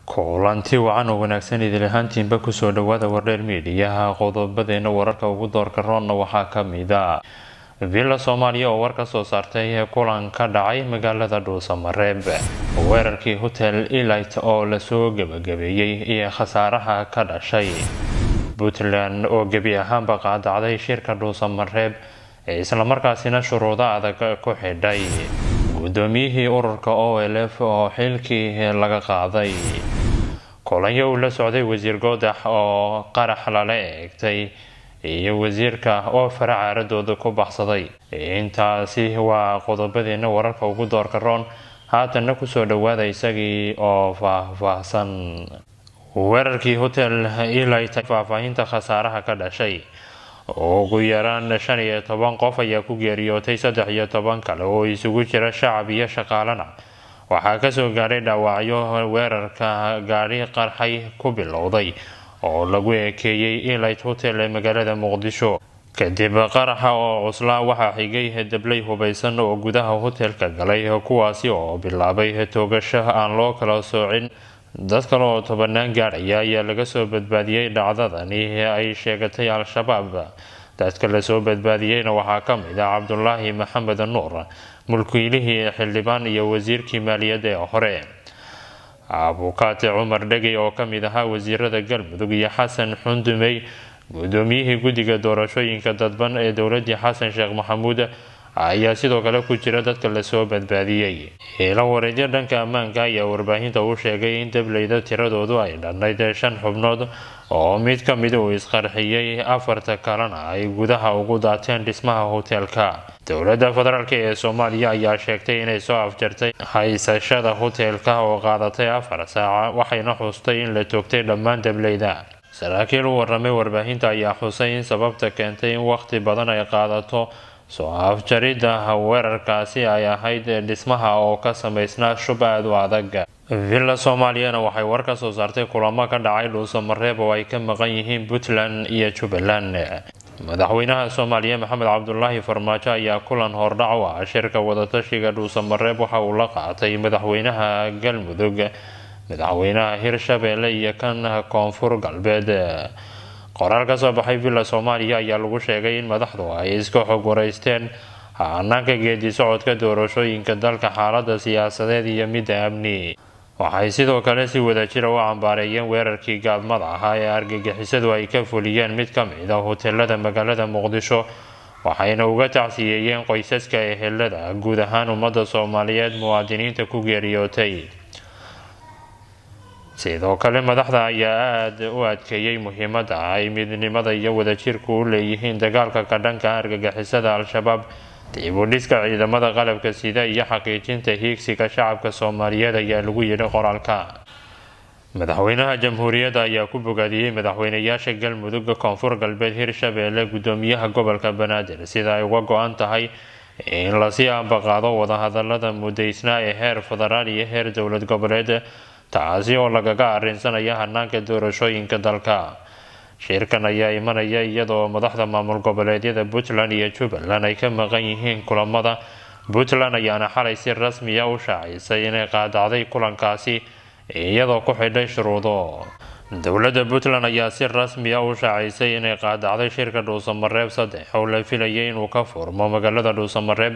kulanti wacan oo wanaagsan idil ahaantiinba kusoo dhawaada wardheer miidiyaha qodobadeena wararka ugu doorka roonna waxaa kamida villa soomaaliya oo war ka soo saartay kulan ka dhacay magaalada dhuusamareeb weerarkii hotel elit oo lasoo gebagabeeyey iyo khasaaraha ka dhashay puntland oo gebi ahaanba qaadacday shirka dhuusamareeb ee islamarkaasina shuruudo adag ku xidhay gudoomiyihii ururka o l f oo xilkii laga qaaday kulanyo uu la socday wasiir goodax oo qarax lala eegtay iyo wasiirka oo fara caaradooda ku baxsaday intaasi waa qodobadeena wararka ugu doorka roon haatanna kusoo dhawaada isagii oo faah-faahsan weerarkii hotel elit faahfaahinta khasaaraha ka dhashay ugu yaraan shan iyo toban qof ayaa ku geeriyootay saddex iyo toban kale oo isugu jira shacab iyo shaqaalana waxaa kasoo gaadhay dhaawacyo weerarka gaadhi qarxay ku bilowday oo lagu ekeeyey elit hotel ee magaalada muqdisho kadib qaraxa oo cuslaa waxaa xigay dablay hubaysan oo gudaha hotelka galay kuwaasi oo bilaabay toogasho aan loo kala soocin dad kale oo tobanaan gaadhaya ayaa laga soo badbaadiyey dhacdadani ay sheegatay al-shabaab dadka lasoo badbaadiyeyna waxaa ka mid ah cabdulaahi maxamed nuur mulkiilihii xildhibaan iyo wasiirkii maaliyadda ee hore abukaate cumar dhegey oo kamid ahaa wasiirada galmudug iyo xasan xundumey gudoomiyihii guddiga doorashooyinka dadban ee dowladii xasan sheekh maxamuud ayaa sidoo kale ku jira dadka lasoo badbaadiyey ilo wareedyo dhanka ammaanka ayaa warbaahinta u sheegay in dableyda tiradoodu ay dhannayd shan xubnood oo mid ka mid uu isqarxiyey afarta kalena ay gudaha ugu daateen dhismaha hoteelka dowladda federaalk ee soomaaliya ayaa sheegtay inay soo afjartay haysashada hoteelka oo qaadatay afar saaca waxayna xustay in la toogtay dhammaan dableyda saraakiil u waramay warbaahinta ayaa xusay in sababta keentay in waqti badan ay qaadato soo afjaridda weerarkaasi ay ahayd dhismaha oo ka samaysnaa shub aad u adag villa soomaaliyana waxay war ka soo saartay kulamo ka dhacay dhuusamareeb oo ay ka maqan yihiin puntland iyo jubbaland madaxweynaha soomaaliya maxamed cabdulaahi farmaajo ayaa kulan hordhac u ah shirka wadatashiga dhuusamareeb waxa uu la qaatay madaxweynaha galmudug madaxweynaha hirshabeelle iyo kan koonfur galbeed qoraal ka soo baxay villa soomaaliya ayaa lagu sheegay in madaxdu ay iska xog wareysteen hanaanka geedi socodka doorashooyinka dalka xaalada siyaasadeed iyo midda amni waxay sidoo kale si wadajira u cambaareeyeen weerarkii gaadmada ahaa ee argagixisadu ay ka fuliyeen mid ka mid a hoteelada magaalada muqdisho waxayna uga tacsiyeeyeen qoysaska ehelada guud ahaan ummadda soomaaliyeed muwaadiniinta ku geeriyootay sidoo kale madaxda ayaa aada u adkeeyey muhiimadda ay midnimada iyo wadajirku u leeyihiin dagaalka ka dhanka argagixisada al-shabaab dib u dhiska ciidamada qalabka sida iyo xaqiijinta hiigsiga shacabka soomaaliyeed ayaa lagu yidhi qoraalka madaxweynaha jamhuuriyadda ayaa ku bogaadiyey madaxweynayaasha galmudug koonfur galbeed hirshabeelle gudoomiyaha gobolka banaadir sida ay uga go-an tahay in lasii ambaqaado wadahadalada mudaysnaa ee heer federaal iyo heer dowlad goboleed taasi oo lagaga arinsanaya hanaanka doorashooyinka dalka shirkan ayaa imanaya iyadoo madaxda maamul goboleedyada puntland iyo jubbaland ay ka maqan yihiin kulamada puntland ayaana xalay si rasmiya u shaacisay inay qaadacday kulankaasi iyadoo ku xidhay shuruudo dowladda puntland ayaa si rasmiya u shaacisay inay qaadacday shirka dhuusamareeb saddex oo la filayay inuu ka furmo magaalada dhuusamareeb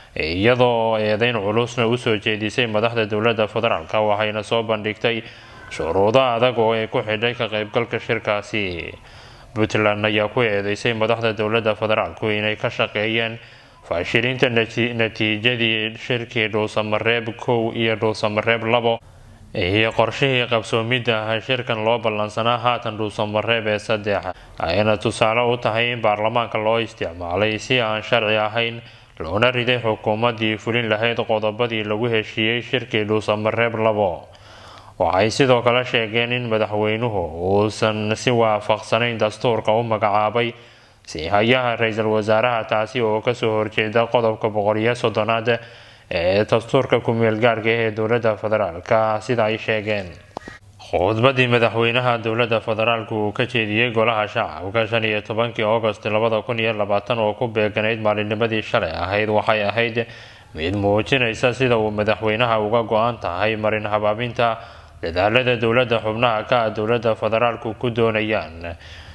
iyadoo eedeyn culusna usoo jeedisay madaxda dowladda federaalk waxayna soo bandhigtay shuruudo adag oo ay ku xidhay ka qeybgalka shirkaasi puntland ayaa ku eedeysay madaxda dowladda federaalku inay ka shaqeeyeen faashilinta natiijadii shirkii dhuusamareeb kow iyo dhuusamareeb labo iyo qorshihii qabsoomidda shirkan loo ballansanaa haatan dhuusamareeb ee saddex ayna tusaale u tahay in baarlamaanka loo isticmaalay si aan sharci ahayn loona riday xukuumaddii fulin lahayd qodobadii lagu heshiiyey shirkii dhuusamareeb labo waxay sidoo kale sheegeen in madaxweynuhu uusan si waafaqsanayn dastuurka u magacaabay si hayaha ra-iisul wasaaraha taasi oo kasoo horjeeda qodobka boqoliyo soddonaad ee dastuurka ku-meel gaarka ee dowladda federaalka sida ay sheegeen khudbadii madaxweynaha dowladda federaalku uu ka jeediyey golaha shacabka shan iyo tobankii agost labada kun iyo labaatan oo ku beeganayd maalinimadii shalay ahayd waxay ahayd mid muujinaysa sida uu madaxweynaha uga go-an tahay marin habaabinta dadaalada dowladda xubnaha ka ah dowladda federaalku ku doonayaan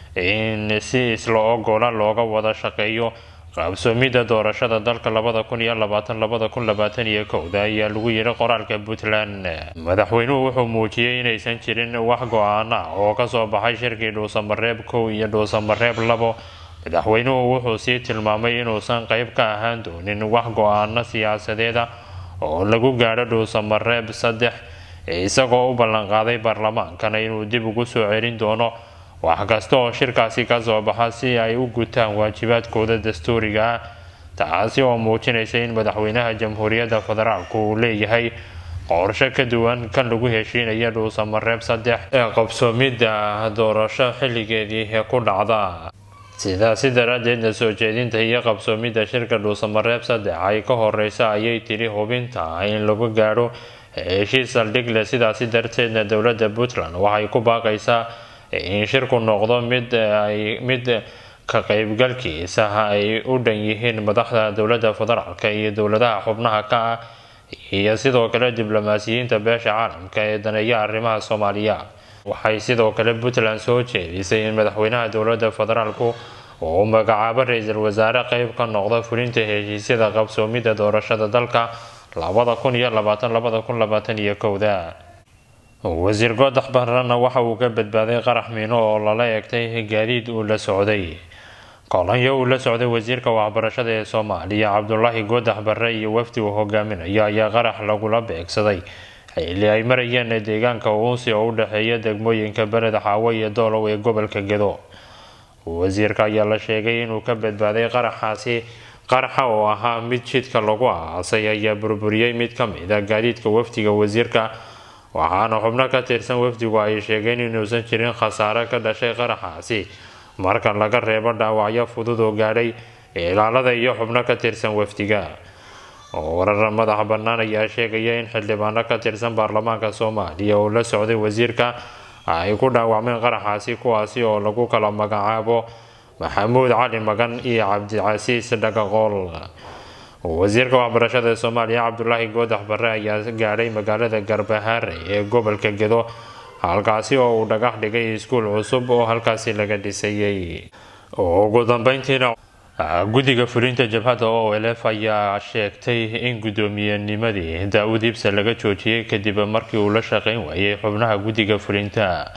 in si isla ogola looga wada shaqeeyo qaabsoomidda doorashada dalka labada kun iyo labaatan labada kun labaatan iyo kowda ayaa lagu yidhi qoraalka puntland madaxweynuhu wuxuu muujiyey inaysan jirin wax go-aana oo kasoo baxay shirkii dhuusamareeb kow iyo dhuusamareeb labo madaxweynuhu wuxuu sii tilmaamay inuusan qeyb ka ahaan doonin wax go-aano siyaasadeeda oo lagu gaadho dhuusamareeb saddex isagoo u ballanqaaday baarlamaankana inuu dib ugu soo celin doono wax kasta oo shirkaasi kasoo baxa si ay u gutaan waajibaadkooda dastuuriga ah taasi oo muujinaysa in madaxweynaha jamhuuriyadda federaalku uu leeyahay qorshe ka duwan kan lagu heshiinaya dhuusamareeb saddex ee qabsoomidda doorasho xilligeedii ku dhacda sidaasi daraadeedna soo jeedinta iyo qabsoomidda shirka dhuusamareeb saddex ay ka horeysa ayay tiri hubinta in lagu gaadho heshiis saldhig leh sidaasi darteedna dowladda puntland waxay ku baaqaysaa in shirku noqdo mid ay mid ka qeybgalkiisa ay u dhan yihiin madaxda dowladda federaalka iyo dowladaha xubnaha ka ah iyo sidoo kale diblomaasiyiinta beesha caalamka ee daneeya arrimaha soomaaliya waxay sidoo kale puntland soo jeedisay in madaxweynaha dowladda federaalku uu magacaabo ra-iisul wasaare qeyb ka noqda fulinta heshiisyada qabsoomidda doorashada dalka labada kun iyo labaatan labada kun labaatan iyo kowda wasiir goodax barrana waxa uu ka badbaaday qarax miino oo lala eegtay gaadiid uu la socday kolonyo uu la socday wasiirka waxbarashada ee soomaaliya cabdulaahi goodax barre iyo wafdi uu hogaaminayo ayaa qarax lagula beegsaday xilli ay marayeen deegaanka uunsi oo u dhexeeya degmooyinka beled xaawo iyo doolow ee gobolka gedo wasiirka ayaa la sheegay inuu ka badbaaday qaraxaasi qaraxa oo ahaa mid jidka lagu aasay ayaa burburiyey mid ka mid a gaadiidka wafdiga wasiirka waxaana xubno ka tirsan wafdigu ay sheegeen inuusan jirin khasaare ka dhashay qaraxaasi marka laga reebo dhaawacyo fudud oo gaadhay ilaalada iyo xubno ka tirsan wafdiga warar madax bannaan ayaa sheegaya in xildhibaano ka tirsan baarlamaanka soomaaliya oo la socday wasiirka ay ku dhaawacmeen qaraxaasi kuwaasi oo lagu kala magacaabo maxamuud cali magan iyo cabdicasiis dhagaqool wasiirka waxbarashada ee soomaaliya cabdulaahi goodax barre ayaa gaadhay magaalada garbahaare ee gobolka gedo halkaasi oo uu dhagax dhigay iskuul cusub oo halkaasi laga dhisayay ugu dambeyntiina guddiga fulinta jabhadda o lf ayaa sheegtay in gudoomiyenimadii daa-uud ibsa laga joojiyey kadib markii uu la shaqeyn waayay xubnaha guddiga fulinta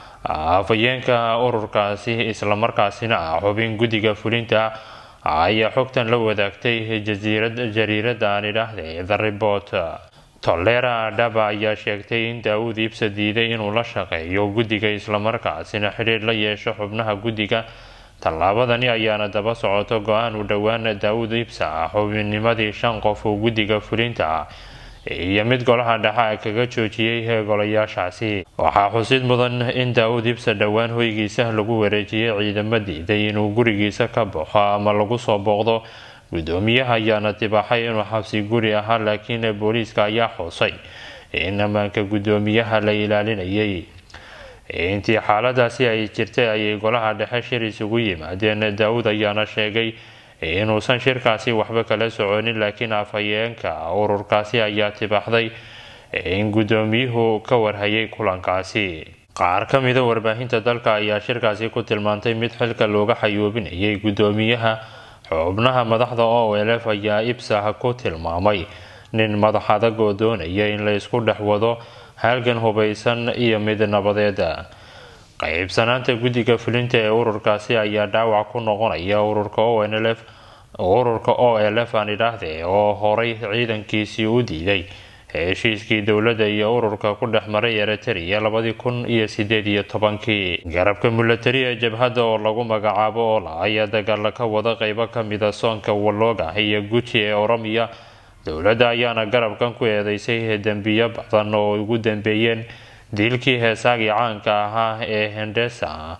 afhayeenka ururkaasi islamarkaasina ah xubin guddiga fulinta ayaa xogtan la wadaagtay jariirada aan idhaahday the report tolera dhaba ayaa sheegtay in daa-uud ibsa diiday inuu la shaqeeyo guddiga islamarkaasina xidhiir la yeesho xubnaha guddiga tallaabadani ayaana daba socoto go-aan u dhowaan daa-uud ibsa ah xubinnimadii shan qof oo guddiga fulinta ah iyo mid golaha dhexa kaga joojiyey golayaashaasi waxaa xusid mudan in daa-uud ibsa dhowaan hoygiisa lagu wareejiyey ciidamo diiday inuu gurigiisa ka baxo ama lagu soo booqdo gudoomiyaha ayaana dibaaxay inuu xabsi guri ahaa laakiin booliiska ayaa xoosay in ammaanka gudoomiyaha la ilaalinayay intii xaaladaasi ay jirtay ayay golaha dhexe shir isugu yimaadeen daa-uud ayaana sheegay inuusan shirkaasi waxba kala soconin laakiin afhayeenka ururkaasi ayaa tibaaxday in gudoomiyuhu ka warhayay kulankaasi qaar ka mida warbaahinta dalka ayaa shirkaasi ku tilmaantay mid xilka looga xayuubinayay gudoomiyaha xubnaha madaxda o lf ayaa ibsah ku tilmaamay nin madax adag oo doonaya in la isku dhex wado halgan hubaysan iyo mid nabadeeda qaybsanaanta guddiga fulinta ee ururkaasi ayaa dhaawac ku noqonaya ururka o nlf ururka o lf aan idhaahde oo horay ciidankiisii u diiday heshiiskii dowladda iyo ururka ku dhex maray eritrea labadii kun iyo sideed iyo tobankii garabka milatari ee jabhadda oo lagu magacaabo ola ayaa dagaala ka wada qeybo kamida soonka walooga iyo guji ee oromiya dowladda ayaana garabkan ku eedeysay dembiyo badan oo ugu dambeeyeen diilkii heesaagii caanka ahaa ee hendesa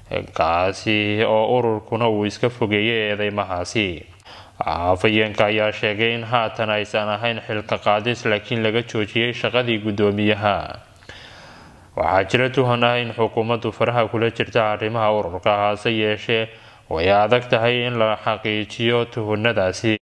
kaasi oo ururkuna uu iska fogeeyay eedeymahaasi afhayeenka ayaa sheegay in haatan aysan ahayn xilka qaadis laakiin laga joojiyey shaqadii guddoomiyaha waxaa jira tuhan ah in xukuumaddu faraha kula jirta arrimaha ururka hase yeeshee way adag tahay in la xaqiijiyo tuhunadaasi